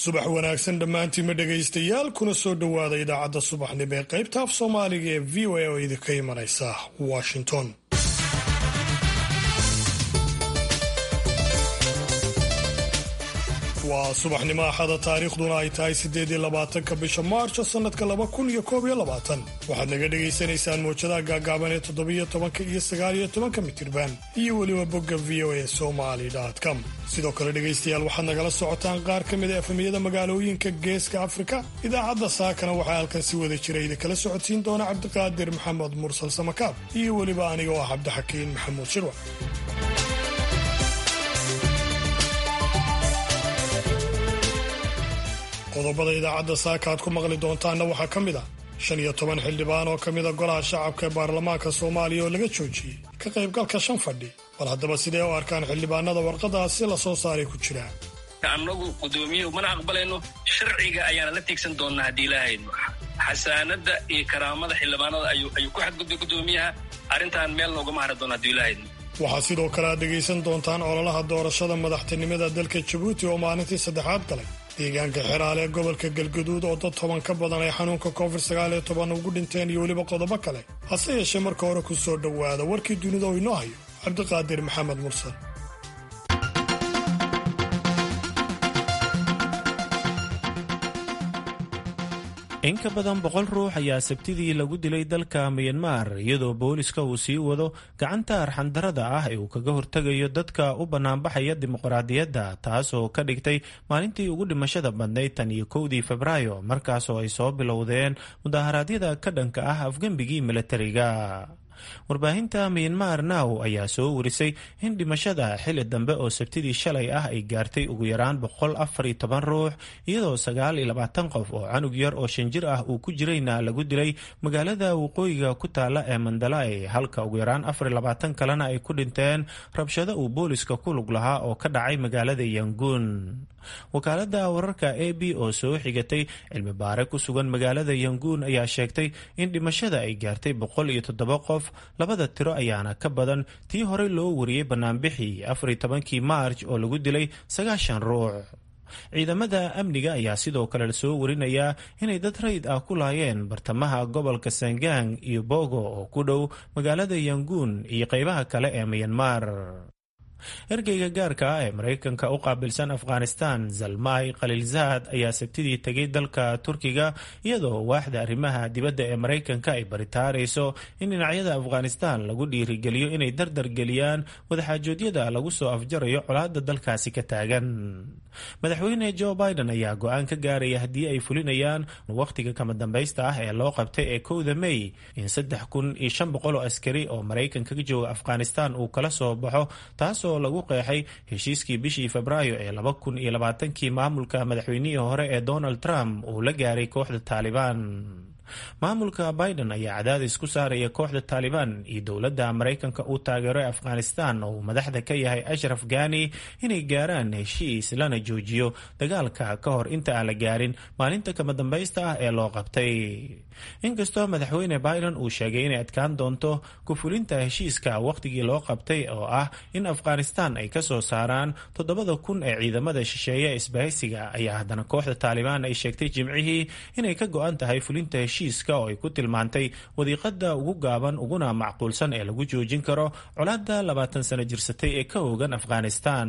subax wanaagsan dhammaantiinma dhegaystayaal kuna soo dhowaada idaacadda subaxnimo ee qaybta af soomaaliga ee v o a oo idinka imanaysa washington waa subaxnimo axada taariikhduna ay tahay siddeed iyo labaatanka bisha maarjo sannadka laba kun iyo koob iyo labaatan waxaad naga dhagaysanaysaan mawjadaha gaagaaban ee toddobiyo tobanka iyo sagaaliyo tobanka mitirban iyo weliba bogga v o a somali com sidoo kale dhegaystayaal waxaad nagala socotaan qaar ka mid a efemiyada magaalooyinka geeska afrika idaacadda saakana waxaa halkan si wada jira idinkala socodsiin doona cabdiqaadir maxamed mursal samakaab iyo weliba aniga oo ah cabdixakiin maxamuud shirwa qodobada idaacadda saaka aad ku maqli doontaanna waxaa ka mid ah shan iyo toban xildhibaan oo ka mida golaha shacabka ee baarlamaanka soomaaliya oo laga joojiyey ka qaybgalka shan fadhi bal haddaba sidee u arkaan xildhibaanada warqadaasi la soo saaray ku jiraan annagu gudoomiyuhu mana aqbalayno sharciga ayaana la tiegsan doonnaa haddii ilaahayno xasaanadda iyo karaamada xildhibaanada ayuu ku xadgudbay gudoomiyaha arrintan meel noogama hari doona haddii ilaahayno waxaad sidoo kale aad dhegaysan doontaan ololaha doorashada madaxtinimada dalka jabuuti oo maalintii saddexaad galay deegaanka xeraale ee gobolka galgaduud oo dad toban ka badan ay xanuunka covid sagaaliyo toban ugu dhinteen iyo weliba qodobo kale hase yeeshee marka hore ku soo dhowaada warkii dunida oo inoo hayo cabdiqaadir maxamed mursal in ka badan boqol ruux ayaa sabtidii lagu dilay dalka miyanmar iyadoo booliska uu sii wado gacanta arxandarada ah ee uu kaga hortegayo dadka u bannaanbaxaya dimuqraadiyadda taasoo ka dhigtay maalintii ugu dhimashada badnayd tan iyo kowdii febraayo markaasoo ay soo bilowdeen mudaharaadyada ka dhanka ah afgembigii milatariga warbaahinta miyanmar now ayaa soo warisay in dhimashada xili dambe oo sabtidii shalay ah ay gaartay ugu yaraan boqol afar iyo toban ruux iyadoo sagaal iyo labaatan qof oo canug yar oo shan jir ah uu ku jirayna lagu dilay magaalada waqooyiga ku taala ee mandalay halka ugu yaraan afar iyo labaatan kalena ay ku dhinteen rabshado uu booliska ku lug lahaa oo ka dhacay magaalada yanguun wakaalada wararka a b oo soo xigatay cilmi baare ku sugan magaalada yanguun ayaa sheegtay in dhimashada ay gaartay boqol iyo toddoba qof labada tiro ayaana ka badan tii horey loo wariyey banaanbixii afar iyo tobankii maarj oo lagu dilay sagaashan ruux ciidamada amniga ayaa sidoo kale soo warinayaa inay dad rayid ah ku laayeen bartamaha gobolka sangang iyo bogo oo ku dhow magaalada yanguun iyo qeybaha kale ee miyanmar ergeyga gaarka ah ee maraykanka u qaabilsan afghanistan zalmay khaliilzaad ayaa sabtidii tegay dalka turkiga iyadoo waaxda arrimaha dibadda ee maraykanka ay baritaarayso in dhinacyada afghanistan lagu dhiirigeliyo inay dardar geliyaan wadaxaajoodyada lagu soo afjarayo colaadda dalkaasi ka taagan madaxweyne joe biden ayaa go-aan ka gaaraya haddii ay fulinayaan wakhtiga kama dambaysta ah ee loo qabtay ee kowda may in saddex kun iyo shan boqol oo askari oo maraykanka ka jooga afghanistan uu kala soo baxo taasoo lagu qeexay heshiiskii bishii febraayo ee laba kun iyo labaatankii maamulka madaxweynihii hore ee donald trump uu la gaaray kooxda taalibaan maamulka biden ayaa cadaadis ku saaraya kooxda taalibaan iyo dowladda maraykanka uu taageero ee afghanistan oo uu madaxda ka yahay ashraf ghani inay gaaraan heshiis lana joojiyo dagaalka ka hor inta aan la gaarin maalinta kama dambaysta ah ee loo qabtay inkastoo madaxweyne biden uu sheegay inay adkaan doonto ku-fulinta heshiiska wakhtigii loo qabtay oo ah in afghanistan ay ka soo saaraan toddobada kun ee ciidamada shisheeye isbahaysiga ayaa haddana kooxda taalibaan ay sheegtay jimcihii inay ka go-an tahay fulinta heshiiska oo ay ku tilmaantay wadiiqada ugu gaaban uguna macquulsan ee lagu joojin karo colaadda labaatan sano jirsatay ee ka oogan afghanistan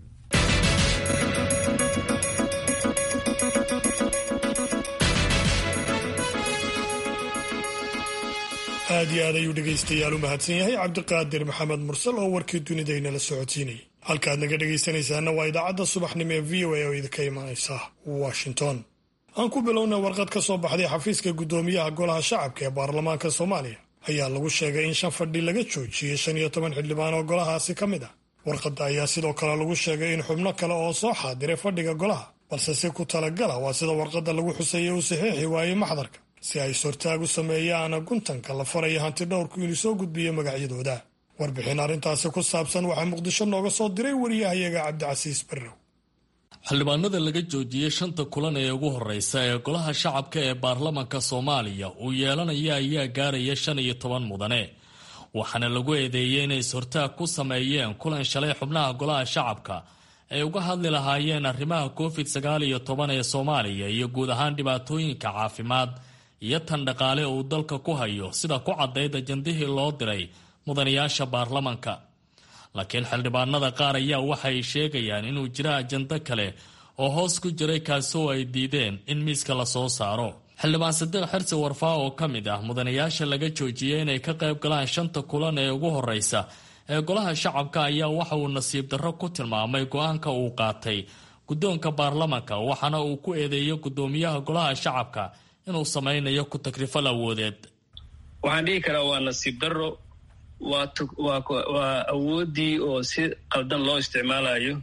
aad iyo aad ayuu dhegaystayaal u mahadsan yahay cabdiqaadir maxamed mursal oo warkii dunidaynala socodsiinayay halkaad naga dhegaysanaysaana waa idaacadda subaxnimo ee v o a oo idinka imanaysa washington aan ku bilowna warqad ka soo baxday xafiiska guddoomiyaha golaha shacabka ee baarlamaanka soomaaliya ayaa lagu sheegay in shan fadhi laga joojiyey shan iyo toban xildhibaan oo golahaasi ka mid ah warqadda ayaa sidoo kale lagu sheegay in xubno kale oo soo xaadiray fadhiga golaha balse si ku talagala waa sida warqadda lagu xuseeyey uu saxiixi waayey maxdarka si ay sortaag u sameeyaan guntanka la faraya hanti dhowrku inuu soo gudbiyo magacyadooda warbixin arrintaasi ku saabsan waxaa muqdisho nooga soo diray wariyahayaga cabdicasiis barrow xildhibaanada laga joojiyey shanta kulan ee ugu horeysa ee golaha shacabka ee baarlamanka soomaaliya uu yeelanaya ayaa gaaraya shan iyo toban mudane waxaana lagu eedeeyey inay is-hortaag ku sameeyeen kulan shalay xubnaha golaha shacabka ay uga hadli lahaayeen arrimaha covid sagaal iyo toban ee soomaaliya iyo guud ahaan dhibaatooyinka caafimaad iyo tan dhaqaale uu dalka ku hayo sida ku caddayd ajandihii loo diray mudanayaasha baarlamanka laakiin xildhibaanada qaar ayaa waxay sheegayaan inuu jiro ajando kale oo hoos ku jiray kaasoo ay diideen in miiska lasoo saaro xildhibaan sadiiq xirsi warfaa oo ka mid ah mudanayaasha laga joojiyey inay ka qayb galaan shanta kulan ee ugu horeysa ee golaha shacabka ayaa waxa uu nasiib darro ku tilmaamay go-aanka uu qaatay guddoonka baarlamanka waxaana uu ku eedeeyey guddoomiyaha golaha shacabka inuu sameynayo ku takrifal awoodeed waxaan dhihi karaa waa nasiib darro waa awooddii oo si qaldan loo isticmaalayo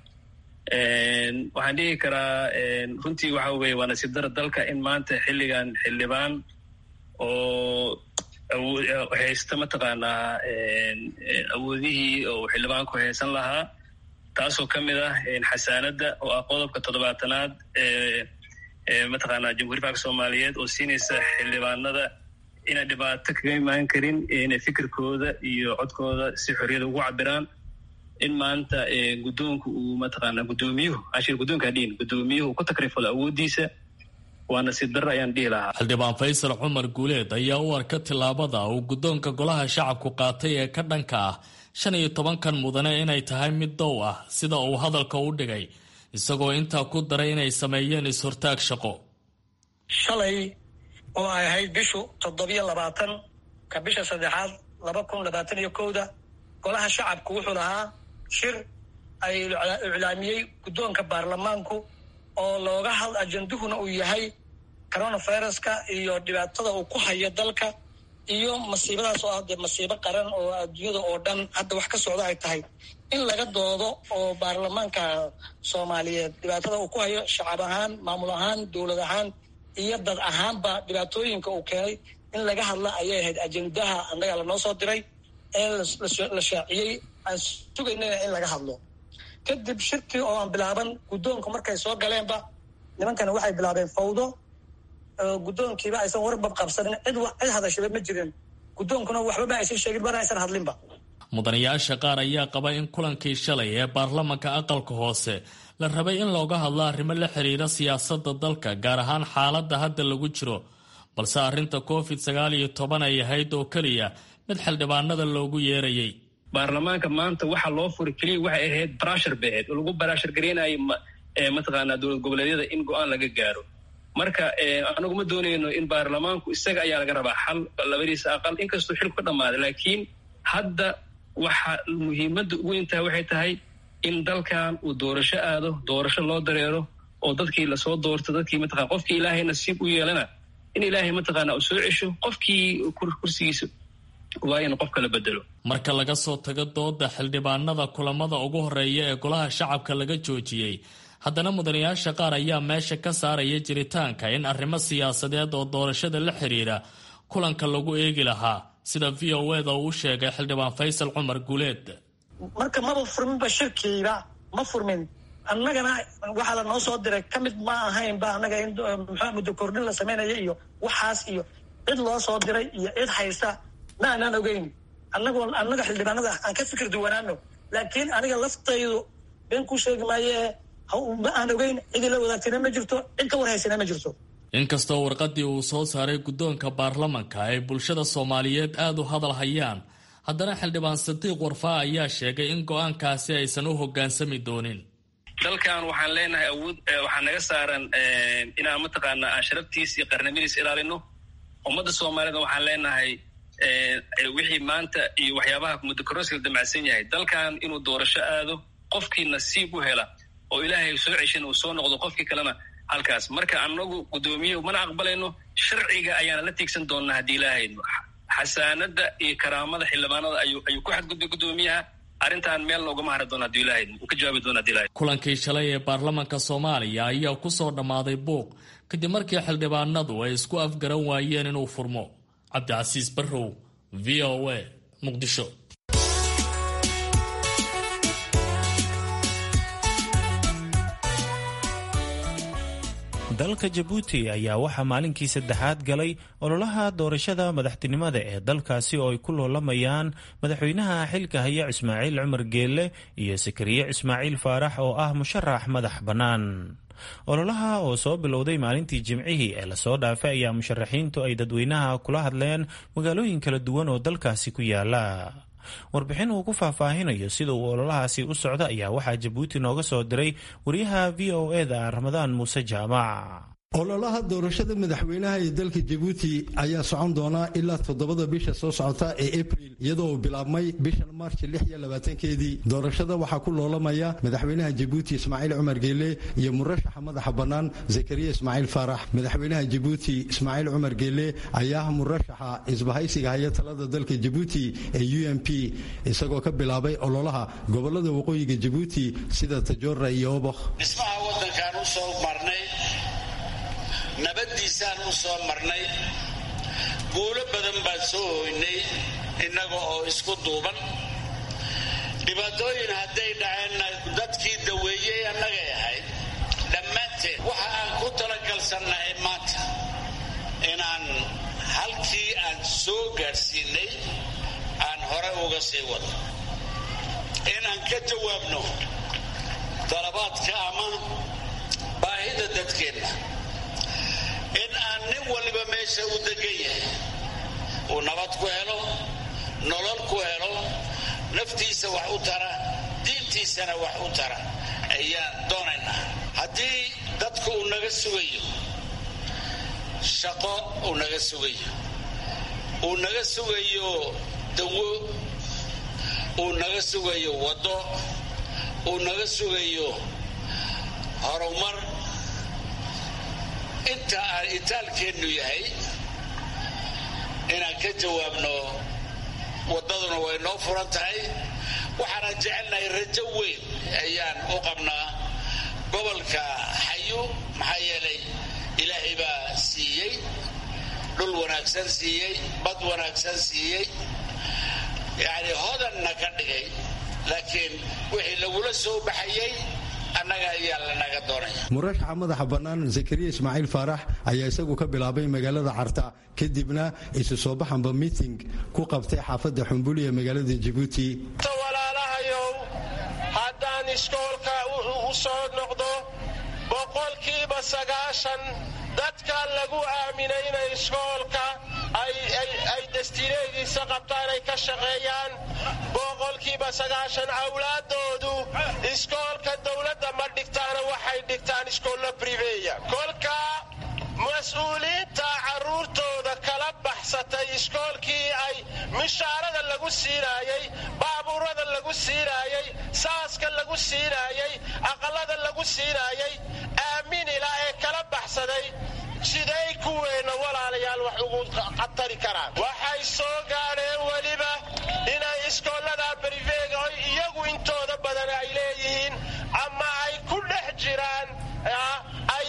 waxaan dhihi karaa runtii waxa weye waa nasiib darro dalka in maanta xilligan xildhibaan oo haysta mataqaanaa awoodihii oo xildhibaanku haysan lahaa taasoo ka mid ah xasaanadda oo ah qodobka toddobaatanaad ee mataqaanaa jamhuuiya falka soomaaliyeed oo siinaysa xildhibaanada inay dhibaato kaga imaan karin inay fikirkooda iyo codkooda si xorriyada ugu cabiraan in maanta guddoonku uu mataqaanaa guddoomiyuhu ashir guddoonka dhihin guddoomiyuhu ku takrifalo awooddiisa waa nasiib darro ayaan dhihi lahaa xildhibaan faysal cumar guuleed ayaa u arka tillaabada uu guddoonka golaha shacabku qaatay ee ka dhanka ah shan iyo tobankan mudane inay tahay mid dow ah sida uu hadalka u dhigay isagoo intaa ku daray inay sameeyeen is-hortaag shaqo shalay oo ay ahayd bishu toddobiyo labaatan ka bisha saddexaad laba kun labaatan iyo kowda golaha shacabku wuxuu lahaa shir ay iclaamiyey guddoonka baarlamaanku oo looga had ajanduhuna uu yahay coronaviruska iyo dhibaatada uu ku hayo dalka iyo masiibadaas oo ah dee masiibo qaran oo adduunyada oo dhan hadda wax ka socda ay tahay in laga doodo oo baarlamaanka soomaaliyeed dhibaatada uu ku hayo shacab ahaan maamul ahaan dowlad ahaan iyo dad ahaanba dhibaatooyinka uu keenay in laga hadla ayay ahayd ajendaha annaga lanoo soo diray ee la shaaciyey aan sugaynana in laga hadlo kadib shirkii oo aan bilaaban guddoonku markay soo galeenba nimankana waxay bilaabeen fawdo guddoonkiiba aysan warbab qabsanin cid cid hadashaba ma jirin guddoonkuna waxbaba aysan sheegin mana aysan hadlinba mudanayaasha qaar ayaa qaba in kulankii shalay ee baarlamanka aqalka hoose la rabay in looga hadlo arrimo la xiriira siyaasadda dalka gaar ahaan xaaladda hadda lagu jiro balse arrinta covid sagaal iyo toban ay ahayd oo keliya mid xildhibaanada loogu yeerayay baarlamaanka maanta waxa loo furi keliya waxay ahayd barashar bay ahayd oo lagu barashar gareynayo mataqaanaa dowlad goboleedyada in go-aan laga gaaro marka anagu ma doonayno in baarlamaanku isaga ayaa laga rabaa xal labadiisa aqal inkastuu xilku ka dhammaaday laakiin hadda waxa muhiimadda ugu weyntaha waxay tahay in dalkan uu doorasho aado doorasho loo dareero oo dadkii lasoo doorto dadkii mataqana qofkii ilaahay nasiib u yeelana in ilaahay mataqaana uu soo cesho qofkii kursigiisa waa in qof kala bedelo marka laga soo tago dooda xildhibaanada kulamada ugu horeeya ee golaha shacabka laga joojiyey haddana mudanayaasha qaar ayaa meesha ka saaraya jiritaanka in arrimo siyaasadeed oo doorashada la xiriira kulanka lagu eegi lahaa sida v o eda uu sheegay xildhibaan faysal cumar guuleed marka maba furminba shirkiiba ma furmin annagana waxaa la noo soo diray ka mid ma ahaynba annaga in muxua muddo kordhin la samaynaya iyo waxaas iyo cid loo soo diray iyo cid haysta ma aanaan ogeyn annago annaga xildhibaanada aan ka fikir duwanaano laakiin aniga laftaydu been ku sheegi maaye ma aan ogeyn cidii la wadaagtayna ma jirto cid ka warhaysana ma jirto inkastoo warqadii uu soo saaray guddoonka baarlamanka ay bulshada soomaaliyeed aada u hadal hayaan haddana xildhibaan sadiiq warfaa ayaa sheegay in go-aankaasi aysan u hoggaansami doonin dalkan waxaan leenahay awood waxaa naga saaran inaan mataqaanaa aan sharaftiis iyo qarnimadiis ilaalino ummadda soomaalida waxaan leenahay wixii maanta iyo waxyaabaha muddokororska damacsan yahay dalkan inuu doorasho aado qofkii nasiib u hela oo ilaahay soo ceshan uu soo noqdo qofkii kalena halkaas marka anagu guddoomiye mana aqbalayno sharciga ayaana la tiigsan doonnaa haddii ilaahayno xasaanada iyo karaamada xildhibaanada ayuu ayuu ku xadgudbay guddoomiyaha arrintan meel loogama hari doono hadii ilahayd uu ka jawaabi doona hadii ilahayd kulankii shalay ee baarlamanka soomaaliya ayaa ku soo dhammaaday buuq kadib markii xildhibaanadu ay isku afgaran waayeen inuu furmo cabdicasiis barrow v o a muqdisho dalka jabuuti ayaa waxaa maalinkii saddexaad galay ololaha doorashada madaxtinimada ee dalkaasi oo ay ku loolamayaan madaxweynaha xilka haya ismaaciil cumar geelle iyo sakariye ismaaciil faarax oo ah musharax madax bannaan ololaha oo soo bilowday maalintii jimcihii ee lasoo dhaafay ayaa musharaxiintu ay dadweynaha kula hadleen magaalooyin kala duwan oo dalkaasi ku yaala warbixin uu ku faahfaahinayo sida uu ololahaasi u socda ayaa waxaa jabuuti nooga soo diray wariyaha v o eda ramadaan muuse jaamac ololaha doorashada madaxweynaha ee dalka jabuuti ayaa socon doonaa ilaa toddobada bisha soo socota ee abril iyadoo uu bilaabmay bishan maarch lix iyo labaatankeedii doorashada waxaa ku loolamaya madaxweynaha jabuuti ismaaciil cumar geele iyo murashaxa madaxa bannaan zakariya ismaaciil faarax madaxweynaha jabuuti ismaaciil cumar geele ayaa murashaxa isbahaysiga haya talada dalka jabuuti ee u m p isagoo ka bilaabay ololaha gobolada waqooyiga jabuuti sida tajoora iyo obokh nabaddiisaan u soo marnay guulo badan baan soo hoynay innaga oo isku duuban dhibaatooyin hadday dhaceenna dadkii daweeyey annagay ahayd dhammaanteed waxa aan ku talagalsannahay maanta inaan halkii aan soo gaadhsiinay aan hore uga sii wado inaan ka jawaabno dalabaadka ama baahida dadkeenna in aan nin waliba meesha u degan yahay uu nabad ku helo nolol ku helo naftiisa wax u tara diintiisana wax u tara ayaan doonaynaa haddii dadku uu naga sugayo shaqo uu naga sugayo uu naga sugayo dawo uu naga sugayo waddo uu naga sugayo horumar inta aan itaalkeennu yahay inaan ka jawaabno waddaduna way noo furan tahay waxaana jecelnahay rajo weyn ayaan u qabnaa gobolka xayu maxaa yeelay ilaahay baa siiyey dhul wanaagsan siiyey bad wanaagsan siiyey yacni hodanna ka dhigay laakiin wixii lagula soo baxayay annaga ayaa lanaga doonaya murashaxa madaxa bannaan zakariya ismaaciil faarax ayaa isagu ka bilaabay magaalada carta kadibna isu soo baxanba miting ku qabtay xaafadda xumbuli ee magaalada jabuuti walaalahayow haddaan iskoolka u soo noqdo boqolkiiba sagaashan dadka lagu aaminay inay iskoolka ay destiinadiisa qabtaan ay ka shaqeeyaan boqolkiiba sagaashan awlaadoodu iskoolka dowladda ma dhigtaana waxay dhigtaan iskoollo briveya kolka mas-uuliyiinta carruurtooda kala baxsatay iskoolkii ay mishaarada lagu siinaayey baabuurada lagu siinaayey saaska lagu siinaayey aqallada lagu siinaayey aaminila ee kala baxsaday siday kuweenna walaalayaal wax ugu khatari karaan waxay soo gaadheen weliba inay iskoollada brivega oy iyagu intooda badan ay leeyihiin ama ay ku dhex jiraan ay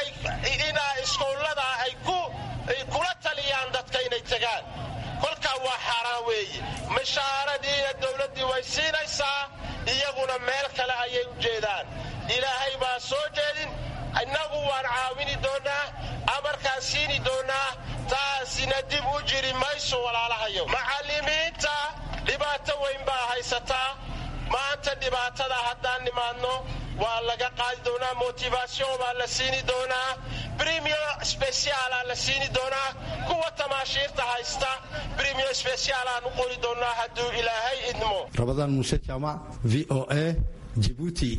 inaa iskoollada ay kula taliyaan dadka inay tegaan kolkaa waa xaaraan weeye mishaaradiina dowladdii way siinaysaa iyaguna meel kale ayay u jeedaan ilaahay baa soo jeedin innagu waan caawini doonnaa amarkaan siini doonnaa taasina dib u jiri mayso walaalahayo macallimiinta dhibaato weyn baa haysataa maanta dhibaatada haddaan nimaadno waa laga qaadi doonaa motivasion baa la siini doonaa brimiyo speciaala la siini doonaa kuwa tamaashiirta haysta brimiyo speciaalaan u qori doonnaa hadduu ilaahay idmo rabadaan muuse jaamac v o a jibuuti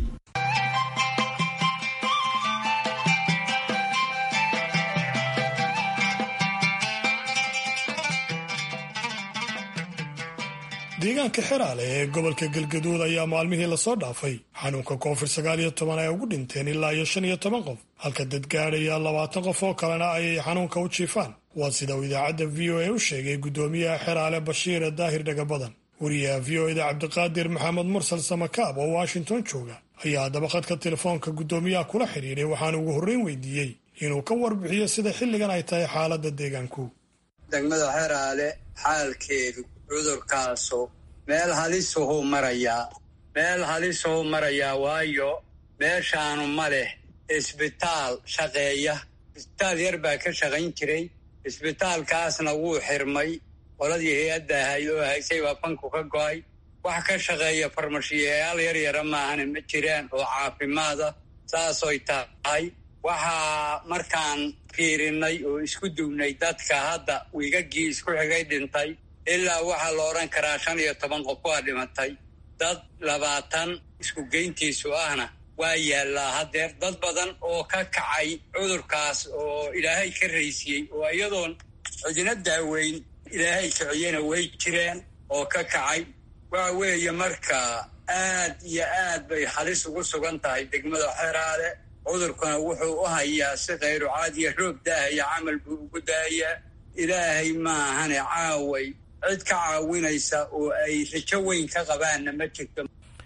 deegaanka xeraale ee gobolka galgaduud ayaa maalmihii lasoo dhaafay xanuunka koofid sagaal iyo toban ay ugu dhinteen ilaa iyo shan iyo toban qof halka dad gaadhaya labaatan qof oo kalena ayay xanuunka u jiifaan waa sida uu idaacadda v o a u sheegay guddoomiyaha xeraale bashiire daahir dhagabadan wariyaha v o eda cabdiqaadir maxamed mursal samakaab oo washington jooga ayaa haddaba khadka telefoonka guddoomiyaha kula xidhiidhay waxaana ugu horreyn weydiiyey inuu ka warbixiyo sida xilligan ay tahay xaaladda deegaanku degmada xeraale xaalkeedu cudurkaasu meel halisuhuu marayaa meel halisuhuu marayaa waayo meeshaanu ma leh isbitaal shaqeeya isbitaal yar baa ka shaqayn jiray isbitaalkaasna wuu xirmay qoladii hay-adda ahayd oo haysay baa banku ka go'ay wax ka shaqeeya farmashiyayaal yar yara maahana ma jiraan oo caafimaada saasoy tahay waxaa markaan fiirinay oo isku duwnay dadka hadda wiigagii isku xigay dhintay ilaa waxaa la odhan karaa shan iyo toban qof waa dhimatay dad labaatan isku geyntiisu ahna waa yaallaa haddeer dad badan oo ka kacay cudurkaas oo ilaahay ka raysiyey oo iyadoon cidina daaweyn ilaahay kiciyena way jireen oo ka kacay waxa weeye marka aad iyo aad bay halis ugu sugan tahay degmada xeraale cudurkuna wuxuu u hayaa si khayru caadiya roob daahaya camal buu ugu daayaa ilaahay maahane caaway cid ka caawinaysa oo ay rajo weyn ka qabaanna ma jirto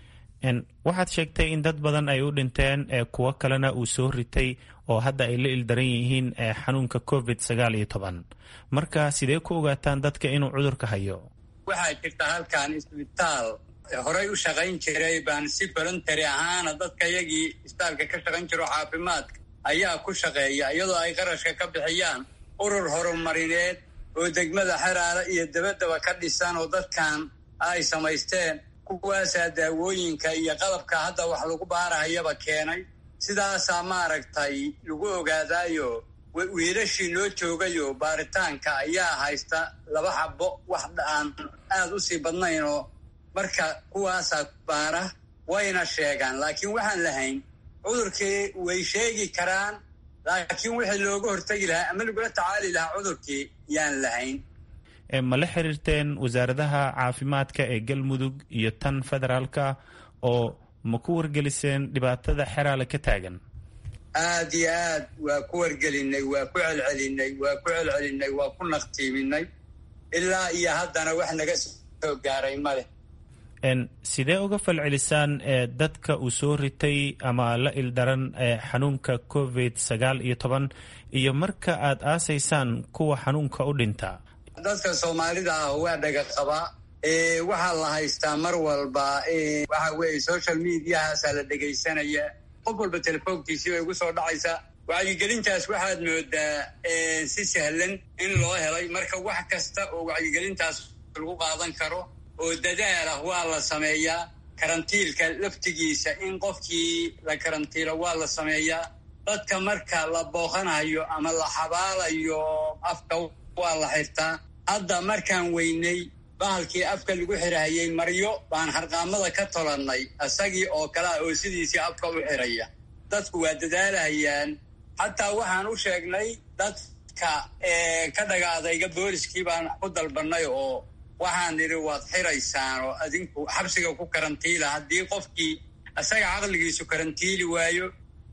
waxaad sheegtay in dad badan ay u dhinteen ee kuwo kalena uu soo ritay oo hadda ay la ildaran yihiin xanuunka covid sagaal iyo toban marka sidee ku ogaataan dadka inuu cudurka hayo waxaa jirta halkan isbitaal horey u shaqayn jiray baan si voluntary ahaana dadka yagii isbitaalka ka shaqayn jiro caafimaadka ayaa ku shaqeeya iyadoo ay qarashka ka bixiyaan urur horumarineed oo degmada xeraale iyo dabadaba ka dhisan oo dadkan ay samaysteen kuwaasaa daawooyinka iyo qalabka hadda wax lagu baarahayaba keenay sidaasaa maaragtay lagu ogaadaayo wiilashii noo joogayo baaritaanka ayaa haysta laba xabo wax aan aad u sii badnayn oo marka kuwaasaa baara wayna sheegaan laakiin waxaan lahayn cudurkii way sheegi karaan laakiin wixii looga hortegi lahaa ama lagula tacaali lahaa cudurkii yaan lahayn ma la xiriirteen wasaaradaha caafimaadka ee galmudug iyo tan federaalka oo ma ku wargeliseen dhibaatada xeraale ka taagan aad iyo aad waa ku wargelinay waa ku celcelinay waa ku celcelinay waa ku naqtiiminay ilaa iyo haddana wax naga soo gaaray maleh sidee uga falcelisaan dadka uu soo ritay ama la ildaran xanuunka covid sagaal iyo toban iyo marka aad aasaysaan kuwa xanuunka u dhinta dadka soomaalida ah waa dhaga qabaa waxaa la haystaa mar walba waxa weeye social mediahaasaa la dhegaysanaya qof walba telefoonkiisii bay ugu soo dhacaysaa wacyigelintaas waxaad moodaa si sahlan in loo helay marka wax kasta oo wacyigelintaas lagu qaadan karo oo dadaal ah waa la sameeyaa karantiilka laftigiisa in qofkii la karantiilo waa la sameeyaa dadka marka la booqanayo ama la xabaalayo afka waa la xirtaa hadda markaan weynay bahalkii afka lagu xirahayay maryo baan harqaamada ka tolannay isagii oo kale ah oo sidiisii afka u xiraya dadku waa dadaalahayaan xataa waxaan u sheegnay dadka ka dhaga adayga booliskii baan ku dalbannay oo waxaan nidhi waad xiraysaan oo adinku xabsiga ku karantiila haddii qofkii isaga caqligiisu karantiili waayo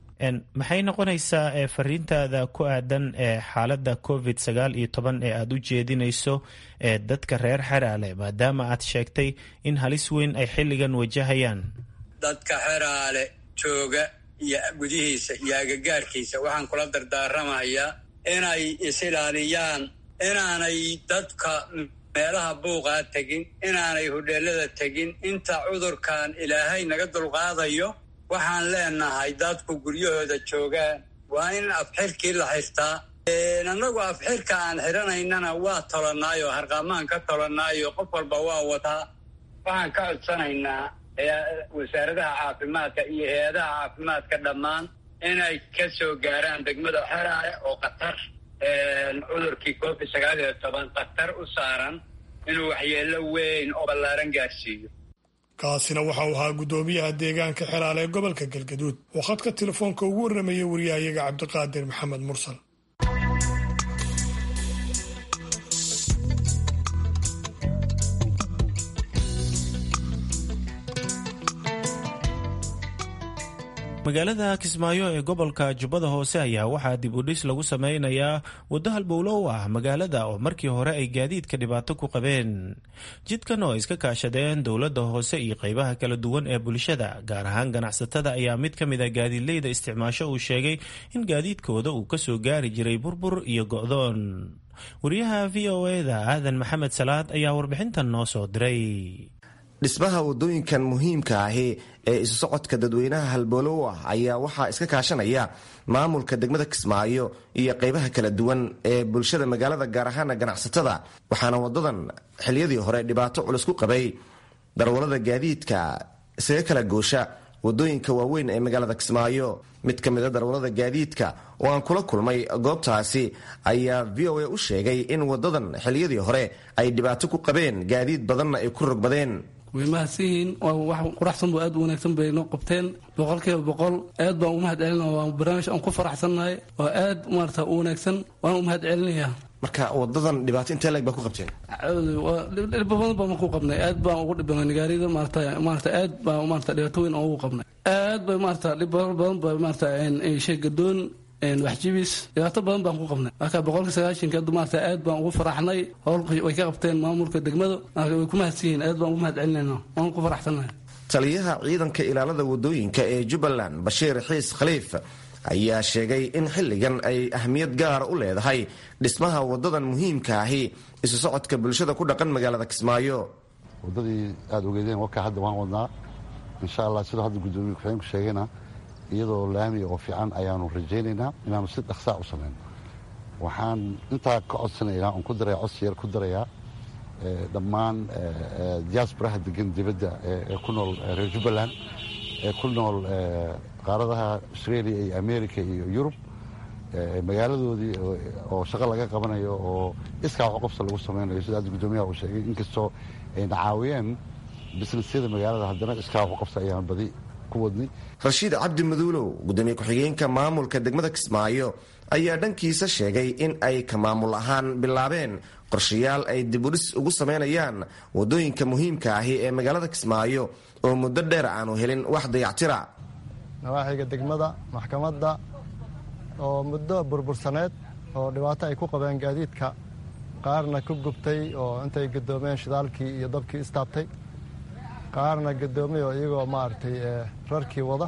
maxay noqonaysaa fariintaada ku aadan xaaladda covid sagaal iyo toban ee aada u jeedinayso ee dadka reer xeraale maadaama aad sheegtay in halis weyn ay xilligan wajahayaan dadka xeraale jooga iyo gudihiisa iyo agagaarkiisa waxaan kula dardaaramayaa inay is-ilaaliyaan inaanay dadka meelaha buuqaa tegin inaanay hodheelada tegin inta cudurkan ilaahay naga dulqaadayo waxaan leenahay dadku guryahooda joogaan waa in afxirkii la xirtaa annagu afxirka aan xiranaynana waa tolannaayo harqaamaan ka tolannaayo qof walba waa wataa waxaan ka codsanaynaa wasaaradaha caafimaadka iyo hay-adaha caafimaadka dhammaan inay ka soo gaaraan degmada xeraale oo khatar cudurkii covid sagaal iyo toban khatar u saaran inuu waxyeello weyn oo ballaaran gaarsiiyo kaasina waxa uu ahaa guddoomiyaha deegaanka xeraale ee gobolka galgaduud oo khadka telefoonka ugu warramayay wariyahayaga cabdiqaadir maxamed mursal magaalada kismaayo ee gobolka jubbada hoose ayaa waxaa dib u dhis lagu sameynayaa waddo halbowlo u ah magaalada oo markii hore ay gaadiidka dhibaato ku qabeen jidkan oo ay iska kaashadeen dowladda hoose iyo qeybaha kala duwan ee bulshada gaar ahaan ganacsatada ayaa mid ka mid a gaadiidleyda isticmaasho uu sheegay in gaadiidkooda uu kasoo gaari jiray burbur iyo go'doon wariyaha v o eda aadan maxamed salaad ayaa warbixintan noo soo diray dhismaha wadooyinkan muhiimka ahi ee isu socodka dadweynaha halboolo u ah ayaa waxaa iska kaashanaya maamulka degmada kismaayo iyo qaybaha kala duwan ee bulshada magaalada gaar ahaana ganacsatada waxaana wadadan xiliyadii hore dhibaato culus ku qabay darwalada gaadiidka isaga kala goosha wadooyinka waaweyn ee magaalada kismaayo mid ka mid a darwalada gaadiidka oo aan kula kulmay goobtaasi ayaa v o a u sheegay in wadadan xiliyadii hore ay dhibaato ku qabeen gaadiid badanna ay ku rogbadeen way mahadsanyihiin wax quraxsan bu aad u wanaagsan bay noo qabteen boqolkiiba boqol aad baan u mahad celina waa barnaamij aan ku faraxsannahay oo aad maarata u wanaagsan waan u mahad celinayaa marka wadadan dhibaato intee leeg baa ku qabteen dhib badan baan ku qabnay aad baan ugu dhibbanay nigaarida maarata maarata aad baan maarata dhibaato weyn ugu qabnay aad bay maarata dhib badan ba maarata shay gadoon waxjibis dhibaato badan baan ku qabnay marka boqolkii sagaashanka hadda maarata aad baan ugu faraxnay howlka way ka qabteen maamulka degmada marka way ku mahadsan yihiin aad baan ugu mahad celinayna waan ku faraxsannahay taliyaha ciidanka ilaalada wadooyinka ee jubbaland bashiir xiis khaliif ayaa sheegay in xilligan ay ahmiyad gaara u leedahay dhismaha wadadan muhiimka ahi isu socodka bulshada ku dhaqan magaalada kismaayo wadadii aada ogeedeen warkaa hadda waan wadnaa insha allah sidoo hadda guddoomiye ku-xigeenku sheegayna iyadoo laami oo fiican ayaanu rajaynaynaa inaanu si dhaqsaa u samayno waxaan intaa ka codsanaynaa oon ku daraya codsi yar ku darayaa dhammaan diaasbaraha degan dibadda ee ku nool reer jubbaland ee ku nool qaaradaha australia iyo america iyo yurub magaaladoodii oo shaqo laga qabanayo oo iskaa waxqobsa lagu samaynayo sida hadda guddoomiyaha uu sheegay inkastoo ayna caawiyeen bisnesyada magaalada haddana iskaa waxqobsa ayaan badi ku wadnay rashiid cabdi maduulow gudoomiye ku-xigeenka maamulka degmada kismaayo ayaa dhankiisa sheegay in ay ka maamul ahaan bilaabeen qorshayaal ay dibudhis ugu samaynayaan wadooyinka muhiimka ahi ee magaalada kismaayo oo muddo dheer aanu helin wax dayactira nawaaxiga degmada maxkamadda oo muddo burbursaneed oo dhibaato ay ku qabeen gaadiidka qaarna ku gubtay oo intay gadoomeen shidaalkii iyo dabkii istaabtay qaarna gadoomay oo iyagoo maaragtay rarkii wada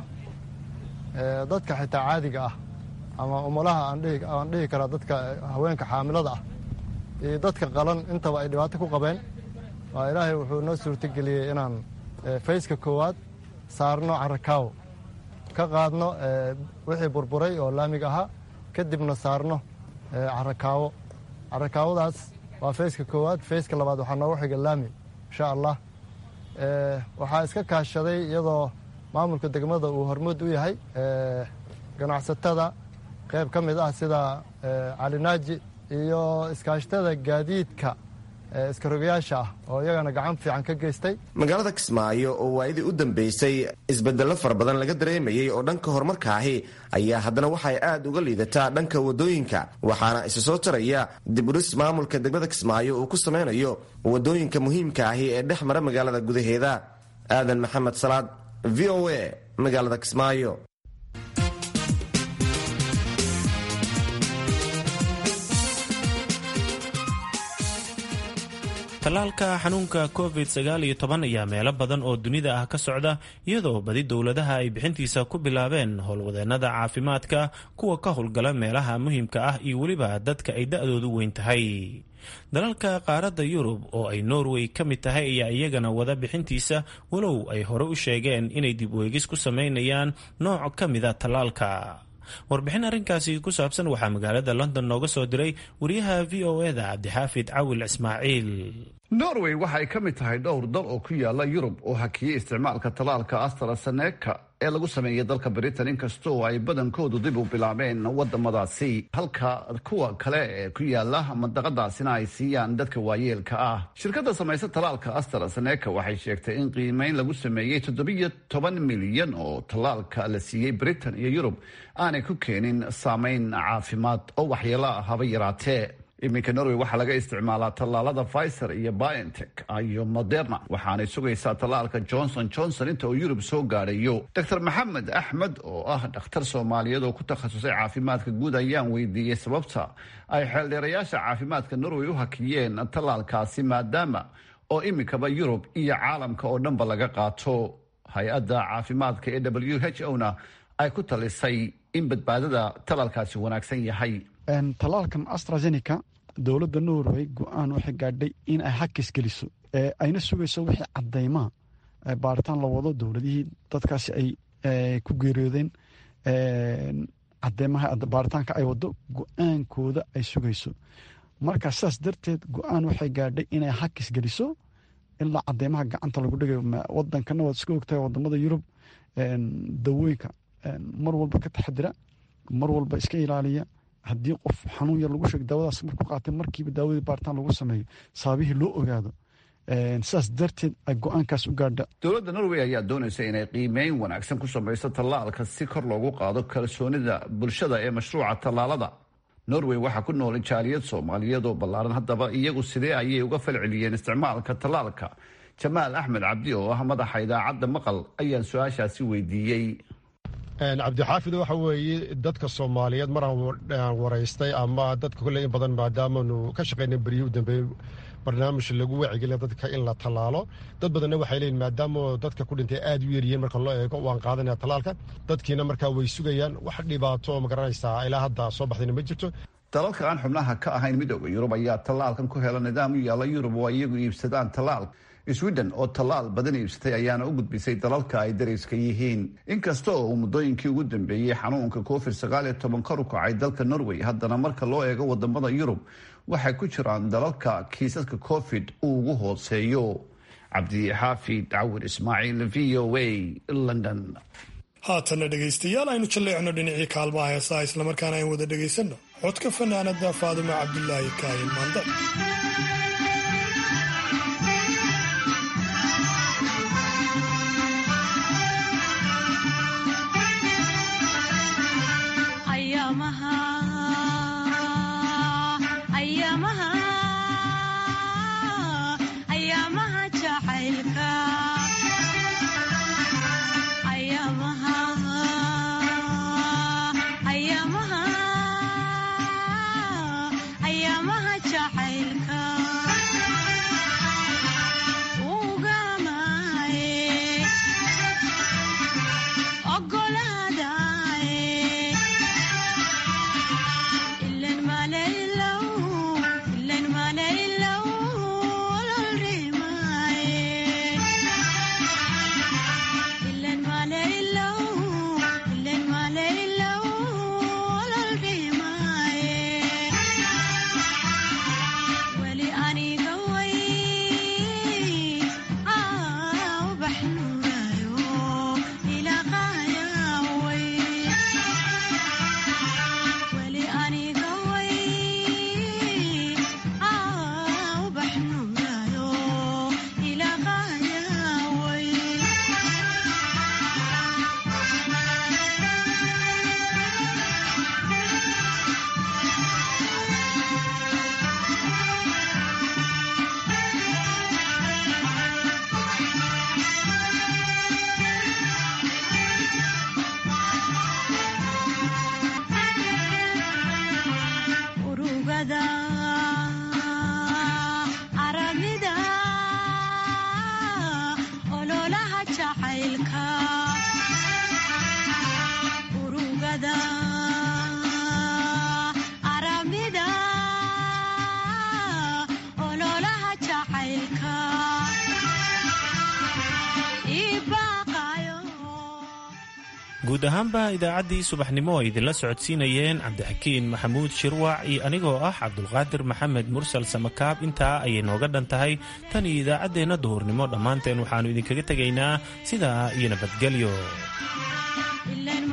dadka xitaa caadiga ah ama umulaha aan dhihi karaa dadka haweenka xaamilada ah iyo dadka qalan intaba ay dhibaato ku qabeen waa ilaahay wuxuu noo suurtogeliyey inaan fayska koowaad saarno carakaawo ka qaadno wixii burburay oo laamiga ahaa kadibna saarno carakaawo carakaawadaas waa fayska koowaad fayska labaad waxaa noogu xiga laami insha allah waxaa iska kaashaday iyadoo maamulka degmada uu hormuud u yahay ganacsatada qayb ka mid ah sida calinaaji iyo iskaashatada gaadiidka iskarogayaasha ah oo iyagana gacan fiican ka geystay magaalada kismaayo oo waayadii u dambeysay isbedello fara badan laga dareemayey oo dhanka horumarkaahi ayaa haddana waxay aad uga liidataa dhanka wadooyinka waxaana isa soo taraya dibudhis maamulka degmada kismaayo uu ku samaynayo wadooyinka muhiimka ahi ee dhex mara magaalada gudaheeda aadan maxamed salaad v o a magaalada kismaayo tallaalka xanuunka covid sagaal iyo toban ayaa meelo badan oo dunida ah ka socda iyadoo badi dowladaha ay bixintiisa ku bilaabeen howlwadeennada caafimaadka kuwa ka howlgala meelaha muhiimka ah iyo weliba dadka ay da-doodu weyn tahay dalalka qaaradda yurub oo ay norway ka mid tahay ayaa iyagana wada bixintiisa walow ay hore u sheegeen inay dib weegis ku samaynayaan nooc ka mida tallaalka warbixin arrinkaasi ku saabsan waxaa magaalada london nooga soo diray wariyaha v o eda cabdixaafid cawil ismaaciil norway waxa ay ka mid tahay dhowr dal oo ku yaala yurub oo hakiyey isticmaalka tallaalka astraseneka ee lagu sameeyay dalka britain inkastoo ay badankoodu dib u bilaabeen wadamadaasi halka kuwa kale ee ku yaala mandaqadaasina ay siiyaan dadka waayeelka ah shirkadda samaysa tallaalka astraseneka waxay sheegtay in qiimeyn lagu sameeyey toddobiyo toban milyan oo tallaalka la siiyey britain iyo yurub aanay ku keenin saameyn caafimaad oo waxyeelo ah haba yaraatee iminka norway waxaa laga isticmaalaa tallaalada pfizer iyo biontech iyo moderna waxaanay sugaysaa tallaalka johnson johnson inta uu yurub soo gaadhayo dor maxamed axmed oo ah dhakhtar soomaaliyeed oo ku takhasusay caafimaadka guud ayaan weydiiyey sababta ay xeeldheerayaasha caafimaadka norway u hakiyeen tallaalkaasi maadaama oo iminkaba yurub iyo caalamka oo dhanba laga qaato hay-adda caafimaadka ee w h o na ay ku talisay in badbaadada tallaalkaasi wanaagsan yahay tallaalkan astrazeneca dowladda norway go-aan waxay gaadhay in ay hakis geliso ayna sugayso wixii cadaymaa baaritaan la wado dowladihii dadkaasi ay ku geeriyoodeen cadeemaha baaritaanka ay wado go-aankooda ay sugayso marka sidaas darteed go-aan waxay gaadhay inay hakis geliso ilaa cadeemaha gacanta lagu dhigayo wadankana waad iska ogtahay wadamada yurub dawooyinka mar walba ka taxadira mar walba iska ilaaliya haddii qof xanuun yar lagu sheego daawadaas markuu qaatay markiiba daawadii baaritaan lagu sameeyo sababihii loo ogaado sidaas darteed ay go-aankaas u gaadha dowladda norway ayaa doonaysa inay qiimeyn wanaagsan ku samayso tallaalka si kor loogu qaado kalsoonida bulshada ee mashruuca tallaalada norway waxaa ku noolay jaaliyad soomaaliyeed oo ballaaran haddaba iyagu sidee ayay uga falceliyeen isticmaalka tallaalka jamaal axmed cabdi oo ah madaxa idaacadda maqal ayaan su-aashaasi weydiiyey cabdixaafid waxa weeye dadka soomaaliyeed maraan waraystay ama dadka kolley in badan maadaamanu ka shaqaynay beryihii u dambeeyey barnaamij lagu wacigeliya dadka in la tallaalo dad badanna waxay leeyihin maadaama dadka ku dhintay aad u yaryihiin marka loo eego waan qaadanaya tallaalka dadkiina markaa way sugayaan wax dhibaato ma garanaysaa ilaa hadda soo baxdayna ma jirto dalalka aan xubnaha ka ahayn midooda yurub ayaa tallaalkan ku hela nidaam u yaalla yurub oo iyagu iibsadaan tallaal sweden oo tallaal badan iibsatay ayaana u gudbisay dalalka ay darayska yihiin inkasta oo uu muddooyinkii ugu dambeeyey xanuunka covid sagaal iyo toban kor u kacay dalka norway haddana marka loo eego wadamada yurub waxay ku jiraan dalalka kiisaska covid uu ugu hooseeyo cabdixaafid cawir ismaaciil v o a london haatanna dhegaystayaal aynu jalleecno dhinacii kaalmaha heesaha islamarkaana ayn wada dhegaysanno codka fanaanada faadimo cabdulaahi kaayin maande guud ahaanba idaacaddii subaxnimo ay idinla socodsiinayeen cabdixakiin maxamuud shirwac iyo anigoo ah cabdulqaadir maxamed mursal samakaab intaa ayay nooga dhan tahay tan iyo idaacaddeenna duhurnimo dhammaanteen waxaannu idinkaga tegaynaa sidaa iyo nabadgelyo